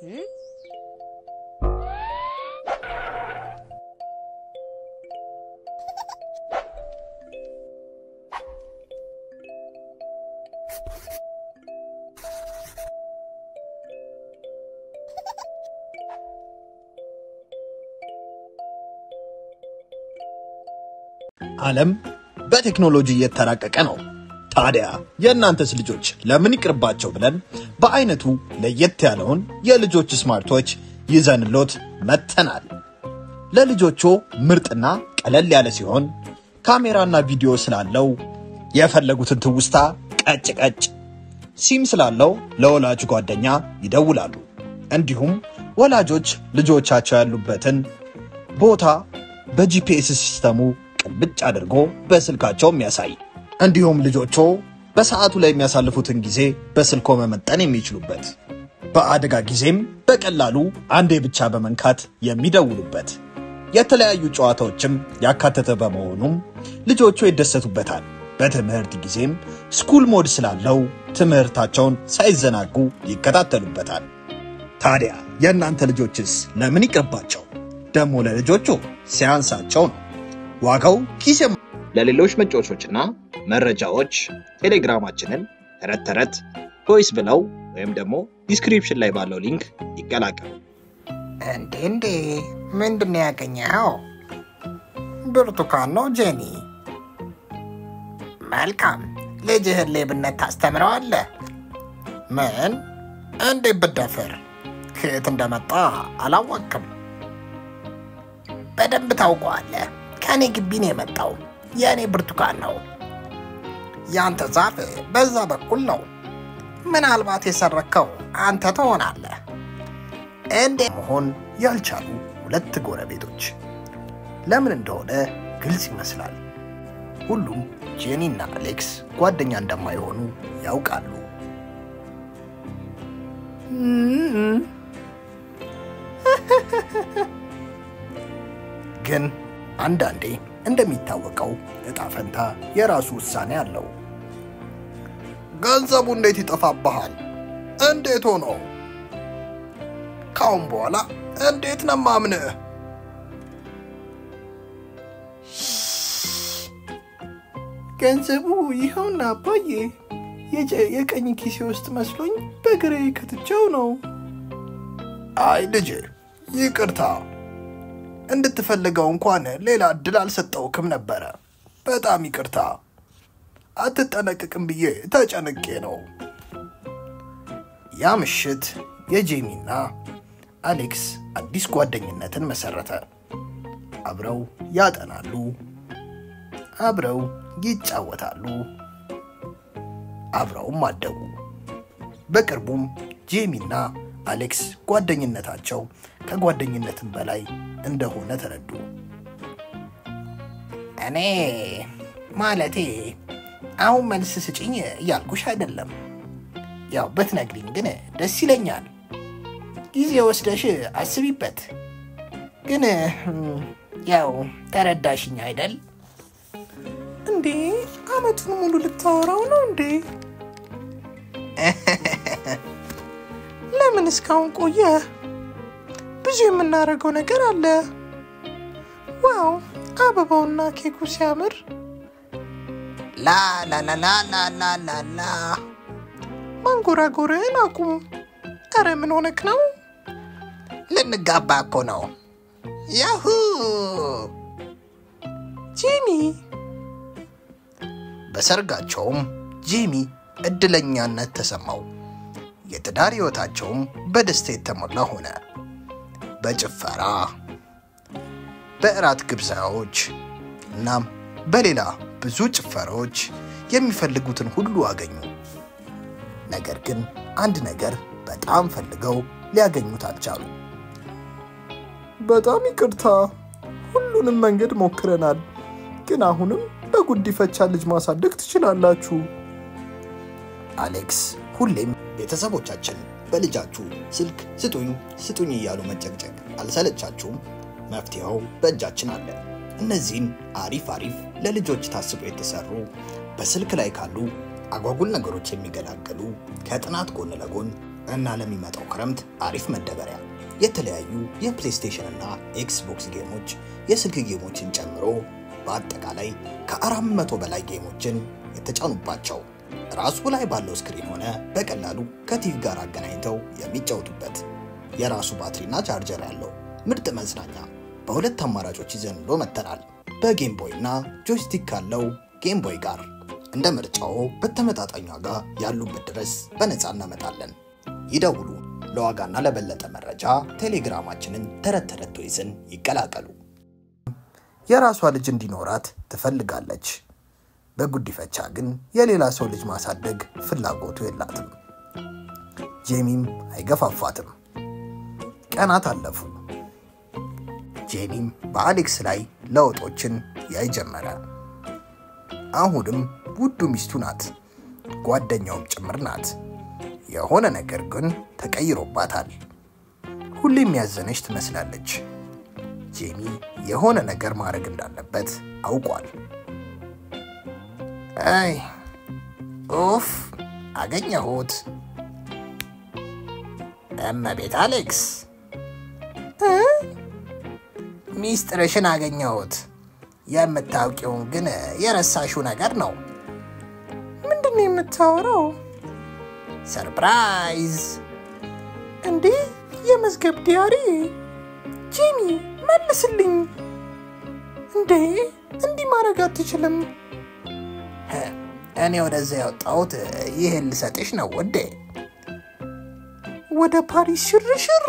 ዓለም በቴክኖሎጂ እየተራቀቀ ነው። ታዲያ የእናንተስ ልጆች ለምን ይቅርባቸው ብለን በአይነቱ ለየት ያለውን የልጆች ስማርቶች ይዘንሎት መጥተናል። ለልጆቹ ምርጥና ቀለል ያለ ሲሆን ካሜራና ቪዲዮ ስላለው የፈለጉትን ትውስታ ቀጭ ቀጭ፣ ሲም ስላለው ለወላጅ ጓደኛ ይደውላሉ። እንዲሁም ወላጆች ልጆቻቸው ያሉበትን ቦታ በጂፒኤስ ሲስተሙ ቅልብጭ አድርጎ በስልካቸው የሚያሳይ እንዲሁም ልጆቹ በሰዓቱ ላይ የሚያሳልፉትን ጊዜ በስልኮ መመጠን የሚችሉበት በአደጋ ጊዜም በቀላሉ አንዴ ብቻ በመንካት የሚደውሉበት የተለያዩ ጨዋታዎችም ያካተተ በመሆኑም ልጆቹ ይደሰቱበታል። በትምህርት ጊዜም ስኩል ሞድ ስላለው ትምህርታቸውን ሳይዘናጉ ይከታተሉበታል። ታዲያ የእናንተ ልጆችስ ለምን ይቅርባቸው? ደግሞ ለልጆቹ ሲያንሳቸው ነው። ዋጋው ኪስ የማ- ለሌሎች መጫወቾችና መረጃዎች ቴሌግራማችንን ተረት ተረት ቮይስ ብለው ወይም ደግሞ ዲስክሪፕሽን ላይ ባለው ሊንክ ይቀላቀሉ። እንዴ እንዴ ምንድን ነው ያገኘኸው? ብርቱካን ነው ጄኒ። መልካም ልጅህን ሌብነት ታስተምረዋለህ። ምን? እንዴት ብደፍር? ከየት እንደመጣ አላወቅም። በደንብ ታውቀዋለህ። ከእኔ ግቢ ነው የመጣው። የእኔ ብርቱካን ነው። ያንተ ዛፍ በዛ በኩል ነው። ምናልባት የሰረከው አንተ ትሆናለህ። እንዴ መሆን ያልቻሉ ሁለት ጎረቤቶች ለምን እንደሆነ ግልጽ ይመስላል። ሁሉም ጄኒና አሌክስ ጓደኛ እንደማይሆኑ ያውቃሉ። ግን አንዳንዴ እንደሚታወቀው እጣ ፈንታ የራሱ ውሳኔ አለው። ገንዘቡ እንዴት ይጠፋብሃል? እንዴት ሆኖ? ካሁን በኋላ እንዴት ነው ማምንህ? ገንዘቡ ይኸውና አባዬ፣ የጀ- የቀኝ ኪሴ ውስጥ መስሎኝ በግሬ ከትቼው ነው። አይ ልጄ ይቅርታ፣ እንድትፈልገው እንኳን ሌላ እድል አልሰጠውክም ነበረ። በጣም ይቅርታ። አትጠነቅቅም ብዬ ተጨንቄ ነው። ያ ምሽት የጄሚና አሌክስ አዲስ ጓደኝነትን መሰረተ። አብረው ያጠናሉ፣ አብረው ይጫወታሉ፣ አብረውም አደጉ። በቅርቡም ጄሚና አሌክስ ጓደኝነታቸው ከጓደኝነትም በላይ እንደሆነ ተረዱ። እኔ ማለቴ አሁን መልስ ስጭኝ እያልኩሽ አይደለም። ያው ብትነግሪኝ ግን ደስ ይለኛል። ጊዜ ወስደሽ አስቢበት። ግን እም፣ ያው ተረዳሽኝ አይደል? እንዴ አመቱን ሙሉ ልታወራው ነው እንዴ? ለምን እስካሁን ቆየ? ብዙ የምናደርገው ነገር አለ። ዋው አበባውና ኬኩ ሲያምር ላ ላ ላ ላ ላ ላ ላ ላ ማንጎራጎርን አቁም። ኧረ ምን ሆነክ ነው? ልንጋባ እኮ ነው። ያሁ ጂሚ በሰርጋቸውም ጂሚ እድለኛነት ተሰማው። የትዳር ሕይወታቸውም በደስታ የተሞላ ሆነ። በጭፈራ፣ በእራት ግብዣዎች እናም በሌላ ብዙ ጭፈራዎች የሚፈልጉትን ሁሉ አገኙ። ነገር ግን አንድ ነገር በጣም ፈልገው ሊያገኙት አልቻሉ። በጣም ይቅርታ፣ ሁሉንም መንገድ ሞክረናል፣ ግን አሁንም በጉዲፈቻ ልጅ ማሳደግ ትችላላችሁ። አሌክስ ሁሌም ቤተሰቦቻችን በልጃችሁ ስልክ ስጡኝ ስጡኝ እያሉ መጨቅጨቅ አልሰለቻችሁም? መፍትሄው በእጃችን አለ። እነዚህን አሪፍ አሪፍ ለልጆች ታስበው የተሰሩ በስልክ ላይ ካሉ አጓጉል ነገሮች የሚገላገሉ ከጥናት ጎን ለጎን እና ለሚመጣው ክረምት አሪፍ መደበሪያ የተለያዩ የፕሌይስቴሽን እና ኤክስቦክስ ጌሞች፣ የስልክ ጌሞችን ጨምሮ በአጠቃላይ ከአራት መቶ በላይ ጌሞችን የተጫኑባቸው ራሱ ላይ ባለው ስክሪን ሆነ በቀላሉ ከቲቪ ጋር አገናኝተው የሚጫወቱበት የራሱ ባትሪና ቻርጀር ያለው ምርጥ መዝናኛ በሁለት አማራጮች ይዘንሎ መጥተናል። በጌም ቦይ እና ጆይስቲክ ካለው ጌም ቦይ ጋር እንደ ምርጫዎ በተመጣጣኝ ዋጋ ያሉበት ድረስ በነፃ እናመጣለን። ይደውሉ። ለዋጋና ለበለጠ መረጃ ቴሌግራማችንን ተረት ተረት ቶይዝን ይቀላቀሉ። የራሷ ልጅ እንዲኖራት ትፈልጋለች። በጉዲፈቻ ግን የሌላ ሰው ልጅ ማሳደግ ፍላጎቱ የላትም። ጄሚም አይገፋፋትም። ቀናት አለፉ። ጄሚም በአሌክስ ላይ ለውጦችን ያይ ጀመረ። አሁንም ውዱ ሚስቱ ናት፣ ጓደኛውም ጭምር ናት። የሆነ ነገር ግን ተቀይሮባታል። ሁሌም ያዘነች ትመስላለች። ጄሚ የሆነ ነገር ማድረግ እንዳለበት አውቋል። አይ ኡፍ፣ አገኘሁት። እመቤት አሌክስ እ? ሚስጥርሽን አገኘሁት። የምታውቂውን ግን የረሳሽው ነገር ነው። ምንድን ነው የምታወራው? ሰርፕራይዝ! እንዴ የመዝገብ ዲያሪ! ጂሚ መልስልኝ! እንዴ እንዲህ ማድረግ አትችልም። እኔ ወደዛ ያወጣሁት ይህን ልሰጥሽ ነው ውዴ። ወደ ፓሪስ ሽርሽር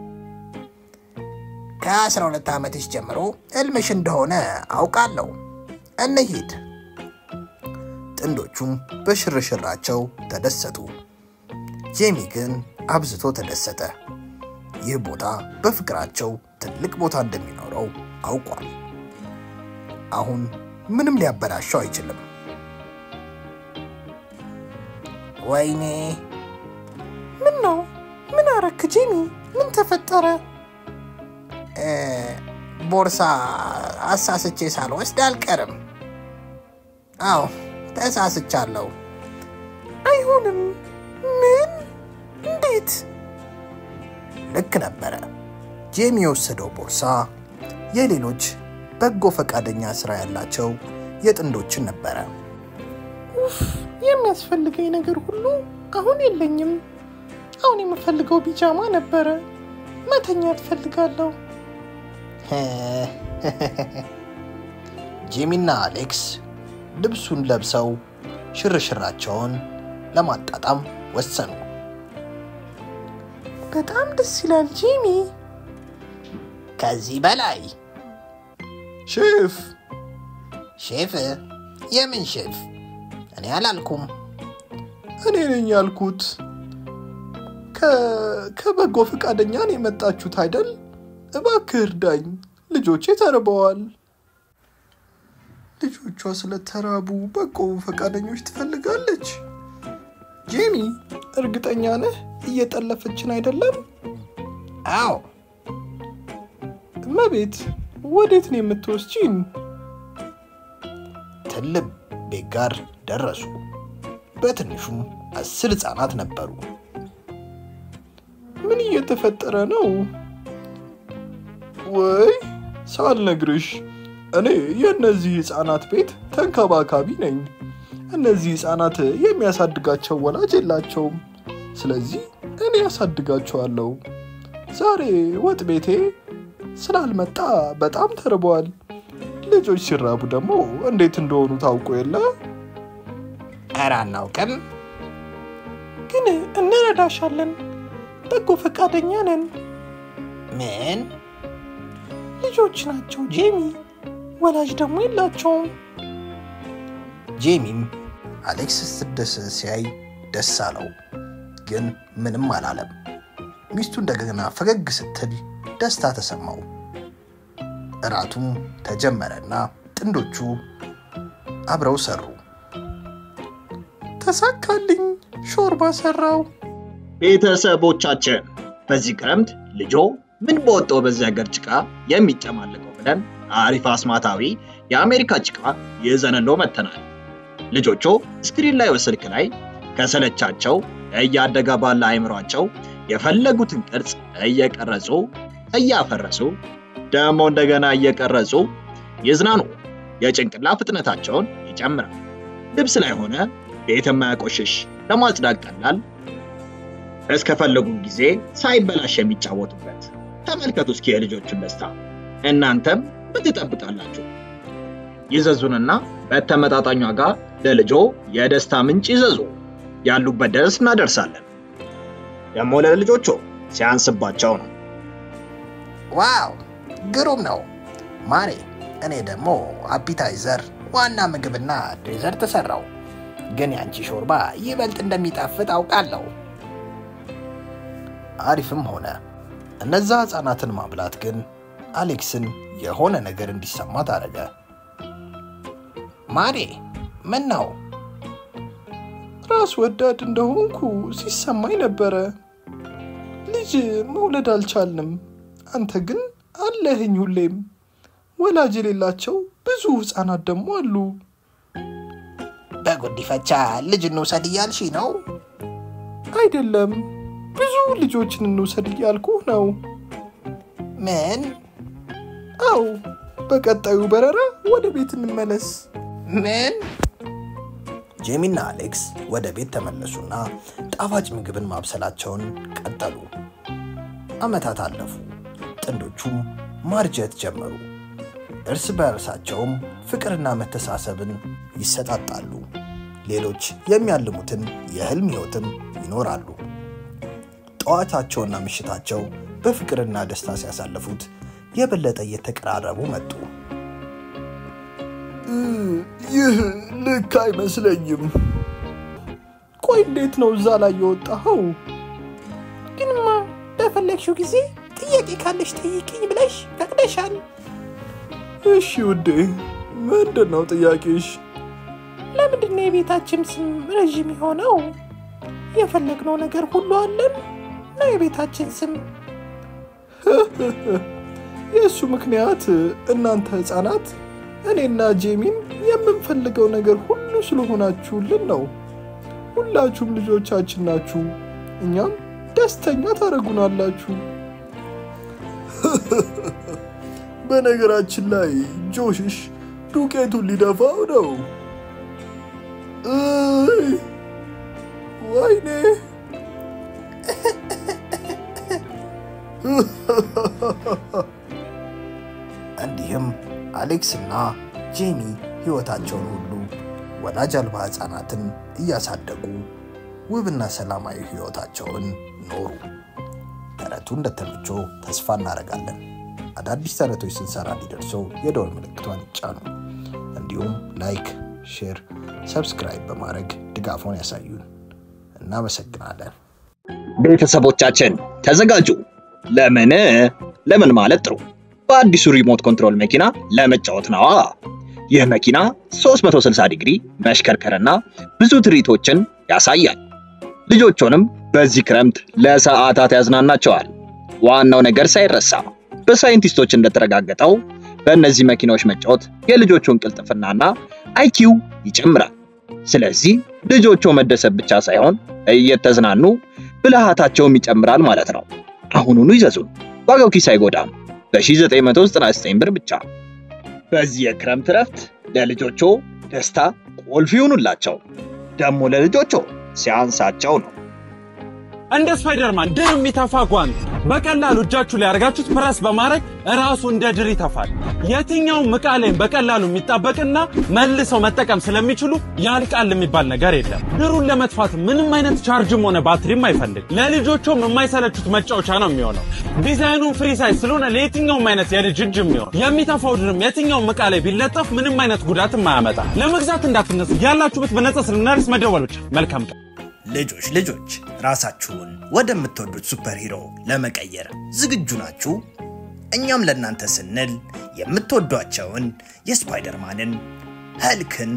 ከአስራ ሁለት ዓመትሽ ጀምሮ እልምሽ እንደሆነ አውቃለሁ። እንሂድ። ጥንዶቹም በሽርሽራቸው ተደሰቱ። ጄሚ ግን አብዝቶ ተደሰተ። ይህ ቦታ በፍቅራቸው ትልቅ ቦታ እንደሚኖረው አውቋል። አሁን ምንም ሊያበላሸው አይችልም። ወይኔ! ምን ነው? ምን አረክ ጄሚ? ምን ተፈጠረ? ቦርሳ አሳስቼ ሳልወስድ አልቀርም። አዎ ተሳስቻለሁ። አይሆንም። ምን? እንዴት? ልክ ነበረ። ጄሚ የወሰደው ቦርሳ የሌሎች በጎ ፈቃደኛ ስራ ያላቸው የጥንዶችን ነበረ። ኡፍ! የሚያስፈልገኝ ነገር ሁሉ አሁን የለኝም። አሁን የምፈልገው ቢጃማ ነበረ። መተኛ ትፈልጋለሁ። ጂሚና አሌክስ ልብሱን ለብሰው ሽርሽራቸውን ለማጣጣም ወሰኑ። በጣም ደስ ይላል ጂሚ። ከዚህ በላይ ሼፍ ሼፍ? የምን ሼፍ? እኔ አላልኩም። እኔ ነኝ ያልኩት። ከበጎ ፈቃደኛ ነው የመጣችሁት አይደል? እባክህ እርዳኝ፣ ልጆቼ ተርበዋል። ልጆቿ ስለተራቡ በጎ ፈቃደኞች ትፈልጋለች። ጄሚ፣ እርግጠኛ ነህ እየጠለፈችን አይደለም? አዎ። እመቤት፣ ወዴት ነው የምትወስጂን? ትልቅ ቤት ጋር ደረሱ። በትንሹም አስር ህፃናት ነበሩ። ምን እየተፈጠረ ነው? ወይ ሳልነግርሽ እኔ የእነዚህ ህፃናት ቤት ተንከባካቢ ነኝ። እነዚህ ህፃናት የሚያሳድጋቸው ወላጅ የላቸውም። ስለዚህ እኔ ያሳድጋቸዋለሁ። ዛሬ ወጥ ቤቴ ስላልመጣ በጣም ተርበዋል። ልጆች ሲራቡ ደግሞ እንዴት እንደሆኑ ታውቁ የለ? ኧረ አናውቅም፣ ግን እንረዳሻለን። በጎ ፈቃደኛ ነን። ምን? ልጆች ናቸው ጄሚ፣ ወላጅ ደግሞ የላቸውም። ጄሚም አሌክስ ስትደሰት ሲያይ ደስ አለው፣ ግን ምንም አላለም። ሚስቱ እንደገና ፈገግ ስትል ደስታ ተሰማው። እራቱም ተጀመረና ጥንዶቹ አብረው ሰሩ። ተሳካልኝ፣ ሾርባ ሰራው። ቤተሰቦቻችን በዚህ ክረምት ልጆ ምን በወጣው በዚህ ሀገር ጭቃ የሚጨማለቀው ብለን አሪፍ አስማታዊ የአሜሪካ ጭቃ ይዘንሎ መጥተናል። ልጆቹ ስክሪን ላይ ስልክ ላይ ከሰለቻቸው እያደገ ባለ አይምሯቸው የፈለጉትን ቅርጽ እየቀረጹ እያፈረሱ ደግሞ እንደገና እየቀረጹ ይዝናኑ። የጭንቅላ ፍጥነታቸውን ይጨምራል። ልብስ ላይ ሆነ ቤት የማያቆሽሽ ለማጽዳት ቀላል፣ እስከፈለጉ ጊዜ ሳይበላሽ የሚጫወቱበት። ተመልከቱ እስኪ የልጆቹን ደስታ። እናንተም ምን ትጠብቃላችሁ? ይዘዙንና በተመጣጣኝ ዋጋ ለልጆ የደስታ ምንጭ ይዘዙ። ያሉበት ድረስ እናደርሳለን። ደግሞ ለልጆቹ ሲያንስባቸው ነው። ዋው ግሩም ነው ማሬ። እኔ ደግሞ አፒታይዘር፣ ዋና ምግብና ዴዘርት ሰራው። ግን ያንቺ ሾርባ ይበልጥ እንደሚጣፍጥ አውቃለሁ። አሪፍም ሆነ። እነዛ ህፃናትን ማብላት ግን አሌክስን የሆነ ነገር እንዲሰማት አደረገ። ማሬ ምን ነው? ራስ ወዳድ እንደሆንኩ ሲሰማኝ ነበረ። ልጅ መውለድ አልቻልንም። አንተ ግን አለህኝ ሁሌም። ወላጅ የሌላቸው ብዙ ህፃናት ደግሞ አሉ። በጉዲፈቻ ልጅ እንውሰድ እያልሽ ነው? አይደለም፣ ብዙ ልጆችን እንውሰድ እያልኩህ ነው። ምን? አው በቀጣዩ በረራ ወደ ቤት እንመለስ። ምን? ጄሚና አሌክስ ወደ ቤት ተመለሱና ጣፋጭ ምግብን ማብሰላቸውን ቀጠሉ። ዓመታት አለፉ። ጥንዶቹም ማርጀት ጀመሩ። እርስ በእርሳቸውም ፍቅርና መተሳሰብን ይሰጣጣሉ። ሌሎች የሚያልሙትን የህልም ህይወትም ይኖራሉ። ጠዋታቸውና ምሽታቸው በፍቅርና ደስታ ሲያሳልፉት የበለጠ እየተቀራረቡ መጡ። ይህ ልክ አይመስለኝም። ቆይ እንዴት ነው እዛ ላይ የወጣኸው? ግንማ በፈለግሽው ጊዜ ጥያቄ ካለሽ ጠይቅኝ ብለሽ ፈቅደሻል። እሺ ውዴ፣ ምንድን ነው ጥያቄሽ? ለምንድን ነው የቤታችን ስም ረዥም የሆነው? የፈለግነው ነገር ሁሉ አለን ነው የቤታችን ስም። የእሱ ምክንያት እናንተ ህፃናት እኔና ጄሚን የምንፈልገው ነገር ሁሉ ስለሆናችሁልን ነው። ሁላችሁም ልጆቻችን ናችሁ። እኛም ደስተኛ ታደርጉናላችሁ። በነገራችን ላይ ጆሽሽ ዱቄቱን ሊደፋው ነው። እይ፣ ወይኔ እንዲህም አሌክስና ጄሚ ሕይወታቸውን ሁሉ ወላጅ አልባ ሕፃናትን እያሳደጉ ውብና ሰላማዊ ሕይወታቸውን ኖሩ። ተረቱ እንደተመቾ ተስፋ እናደርጋለን። አዳዲስ ተረቶች ስንሰራ እንዲደርሰው የደወል ምልክቷን ይጫኑ። እንዲሁም ላይክ፣ ሼር፣ ሰብስክራይብ በማድረግ ድጋፎን ያሳዩን። እናመሰግናለን። ቤተሰቦቻችን ተዘጋጁ። ለምን ለምን ማለት ጥሩ በአዲሱ ሪሞት ኮንትሮል መኪና ለመጫወት ነዋ። ይህ መኪና 360 ዲግሪ መሽከርከርና ብዙ ትርኢቶችን ያሳያል። ልጆቹንም በዚህ ክረምት ለሰዓታት ያዝናናቸዋል። ዋናው ነገር ሳይረሳ በሳይንቲስቶች እንደተረጋገጠው በእነዚህ መኪናዎች መጫወት የልጆቹን ቅልጥፍናና አይኪው ይጨምራል። ስለዚህ ልጆቹ መደሰት ብቻ ሳይሆን እየተዝናኑ ብልሃታቸውም ይጨምራል ማለት ነው። አሁኑኑ ይዘዙን። ዋጋው ኪስ አይጎዳም። በ1999 ብር ብቻ። በዚህ የክረምት እረፍት ለልጆቹ ደስታ ቁልፍ ይሁኑላቸው። ደግሞ ለልጆቹ ሲያንሳቸው ነው። እንደ ስፓይደርማን ድር የሚተፋ ጓንት በቀላሉ እጃችሁ ላይ አድርጋችሁት ፕረስ በማድረግ ራሱ እንደ ድር ይተፋል። የትኛውም ዕቃ ላይም በቀላሉ የሚጣበቅና መልሰው መጠቀም ስለሚችሉ ያልቃል የሚባል ነገር የለም። ድሩን ለመጥፋት ምንም አይነት ቻርጅም ሆነ ባትሪም አይፈልግ። ለልጆቹም የማይሰለቹት መጫወቻ ነው የሚሆነው። ዲዛይኑን ፍሪ ሳይዝ ስለሆነ ለየትኛውም አይነት የልጅ እጅ የሚሆን የሚተፋው ድርም የትኛውም ዕቃ ላይ ቢለጠፍ ምንም አይነት ጉዳትም አያመጣ። ለመግዛት እንዳትነሱ፣ ያላችሁበት በነጻ ስለምናደርስ መደወል ብቻ። መልካም ቀን። ልጆች ልጆች ራሳችሁን ወደምትወዱት ሱፐር ሂሮ ለመቀየር ዝግጁ ናችሁ? እኛም ለእናንተ ስንል የምትወዷቸውን የስፓይደርማንን፣ ኸልክን፣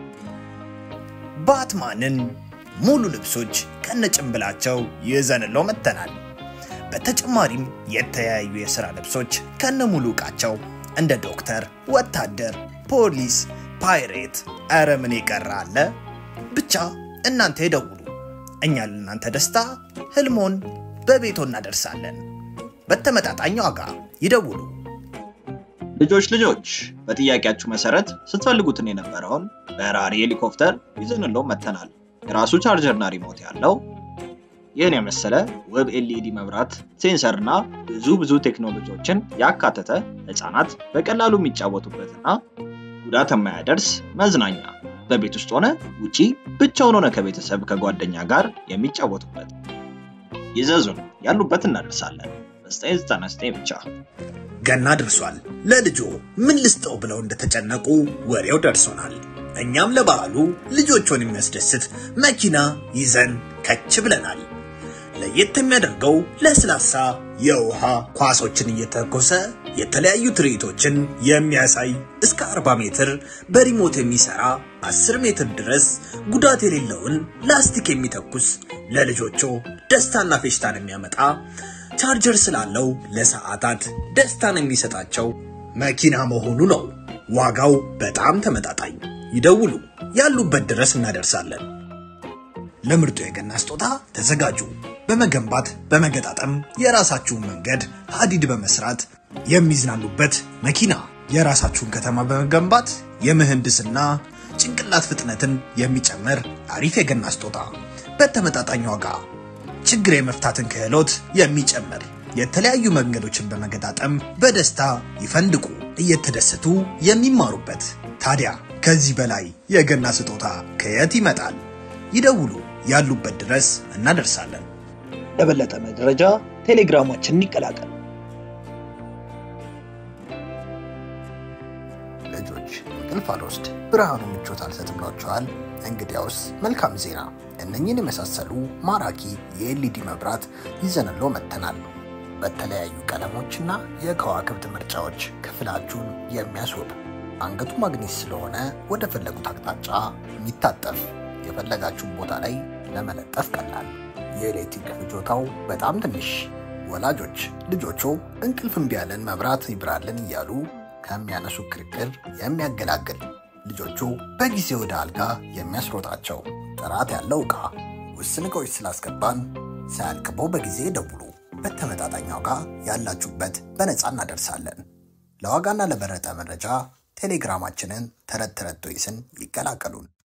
ባትማንን ሙሉ ልብሶች ከነጭንብላቸው ይዘንለው መጥተናል። በተጨማሪም የተለያዩ የሥራ ልብሶች ከነ ሙሉ ዕቃቸው እንደ ዶክተር፣ ወታደር፣ ፖሊስ፣ ፓይሬት፣ ኧረ ምን የቀረ አለ? ብቻ እናንተ ይደውሉ። እኛ ለእናንተ ደስታ ህልሞን በቤቶ እናደርሳለን። በተመጣጣኝ ዋጋ ይደውሉ። ልጆች ልጆች በጥያቄያችሁ መሰረት ስትፈልጉትን የነበረውን በራሪ ሄሊኮፕተር ይዘንለው መጥተናል። የራሱ ቻርጀርና ሪሞት ያለው ይህን የመሰለ ውብ ኤልኢዲ መብራት፣ ሴንሰርና ብዙ ብዙ ቴክኖሎጂዎችን ያካተተ ህፃናት በቀላሉ የሚጫወቱበትና ጉዳት የማያደርስ መዝናኛ በቤት ውስጥ ሆነ ውጪ ብቻውን ሆነ ከቤተሰብ ከጓደኛ ጋር የሚጫወቱበት ይዘዙን፣ ያሉበት እናደርሳለን። በ999 ብቻ ገና ደርሷል። ለልጆ ምን ልስጠው ብለው እንደተጨነቁ ወሬው ደርሶናል። እኛም ለበዓሉ ልጆቹን የሚያስደስት መኪና ይዘን ከች ብለናል። ለየት የሚያደርገው ለስላሳ የውሃ ኳሶችን እየተኮሰ የተለያዩ ትርኢቶችን የሚያሳይ እስከ 40 ሜትር በሪሞት የሚሰራ 10 ሜትር ድረስ ጉዳት የሌለውን ላስቲክ የሚተኩስ ለልጆቹ ደስታና ፌሽታን የሚያመጣ ቻርጀር ስላለው ለሰዓታት ደስታን የሚሰጣቸው መኪና መሆኑ ነው። ዋጋው በጣም ተመጣጣኝ። ይደውሉ፣ ያሉበት ድረስ እናደርሳለን። ለምርጡ የገና ስጦታ ተዘጋጁ። በመገንባት በመገጣጠም የራሳችሁን መንገድ ሀዲድ በመስራት የሚዝናኑበት መኪና፣ የራሳችሁን ከተማ በመገንባት የምህንድስና ጭንቅላት ፍጥነትን የሚጨምር አሪፍ የገና ስጦታ በተመጣጣኝ ዋጋ ችግር የመፍታትን ክህሎት የሚጨምር የተለያዩ መንገዶችን በመገጣጠም በደስታ ይፈንድቁ፣ እየተደሰቱ የሚማሩበት። ታዲያ ከዚህ በላይ የገና ስጦታ ከየት ይመጣል? ይደውሉ፣ ያሉበት ድረስ እናደርሳለን። ለበለጠ መረጃ ቴሌግራማችንን ይቀላቀሉ። ልጆች እንቅልፍ አልወስድ ብርሃኑ ምቾት አልሰጥም ብሏቸዋል። እንግዲያውስ መልካም ዜና፣ እነኝህን የመሳሰሉ ማራኪ የኤልኢዲ መብራት ይዘንሎ መጥተናል። በተለያዩ ቀለሞችና የከዋክብት ምርጫዎች ክፍላችሁን የሚያስውብ አንገቱ ማግኔት ስለሆነ ወደ ፈለጉት አቅጣጫ የሚታጠፍ የፈለጋችሁን ቦታ ላይ ለመለጠፍ ቀላል፣ የኤሌክትሪክ ፍጆታው በጣም ትንሽ። ወላጆች ልጆቹ እንቅልፍ እምቢ ያለን መብራት ይብራልን እያሉ ከሚያነሱ ክርክር የሚያገላግል ልጆቹ በጊዜ ወደ አልጋ የሚያስሮጣቸው ጥራት ያለው ዕቃ ውስን ዕቃዎች ስላስገባን ሳያልቅበው በጊዜ ደውሉ። በተመጣጣኝ ዋጋ ያላችሁበት በነፃ እናደርሳለን። ለዋጋና ለበረጠ መረጃ ቴሌግራማችንን ተረት ተረት ቶይስን ይቀላቀሉን።